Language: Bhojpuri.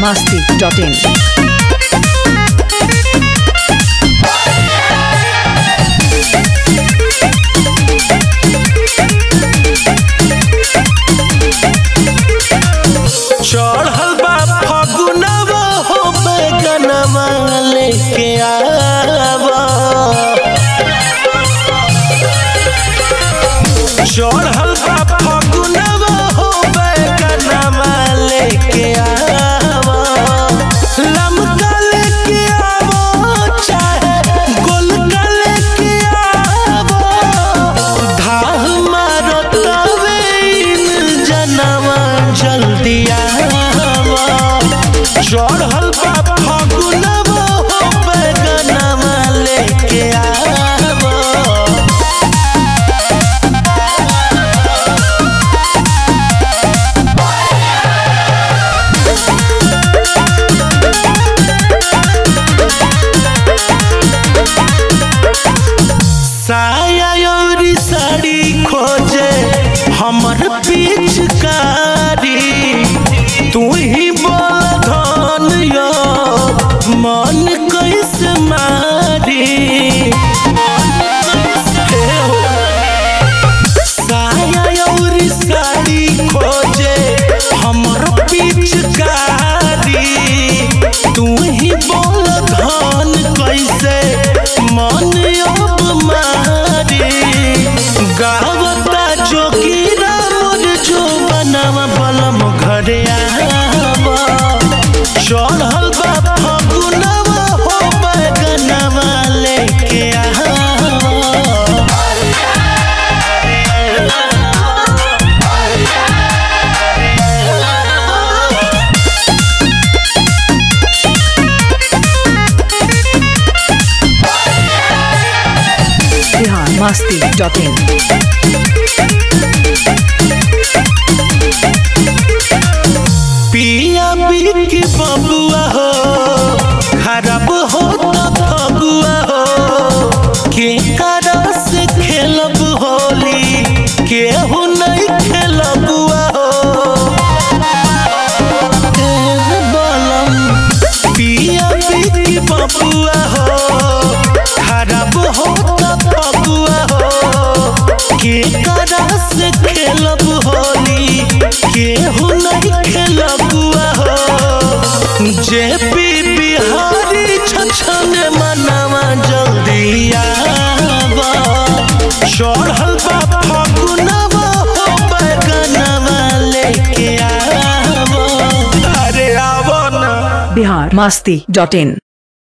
biharmasti.in चढ़ल बा फगुनवा हो बैगनवा लेके आवा चढ़ल बा फगुनवा हो बैगनवा लेके आवा लमका लेके आवो चाहे गोलका लेके आवो धाह मारो तवे इन जनवा जल्दी आवा चढ़ल बा फगुनवा हो बैगनवा लेके आवा साया और साड़ी खोजे हमर पिचकारी तू ही बोल धन यो मन कैसे मारी हे हो। साया और साड़ी खोजे हमर पिचकारी तू ही बोल धन कैसे मन अब मारी गावता जोगीरा मोर जो बनावा बलम घरे आवा चढ़ल बा फगुनवा हो बैगनवा लेके आवा biharmasti.in पिया बिक बबुआ हो खराब हो तो फगुआ हो के करा से खेलब होली केहू नहीं खेलबुआ हो ए बलम पिया बिक बबुआ हो खराब हो तो फगुआ हो के करा से खेलब होली केहू नहीं खेलबुआ हो जे पी बिहारी छछन मनवा जल्दी आवा चढ़ल बा फगुनवा हो बैगनवा लेके आवा अरे आवा ना biharmasti.in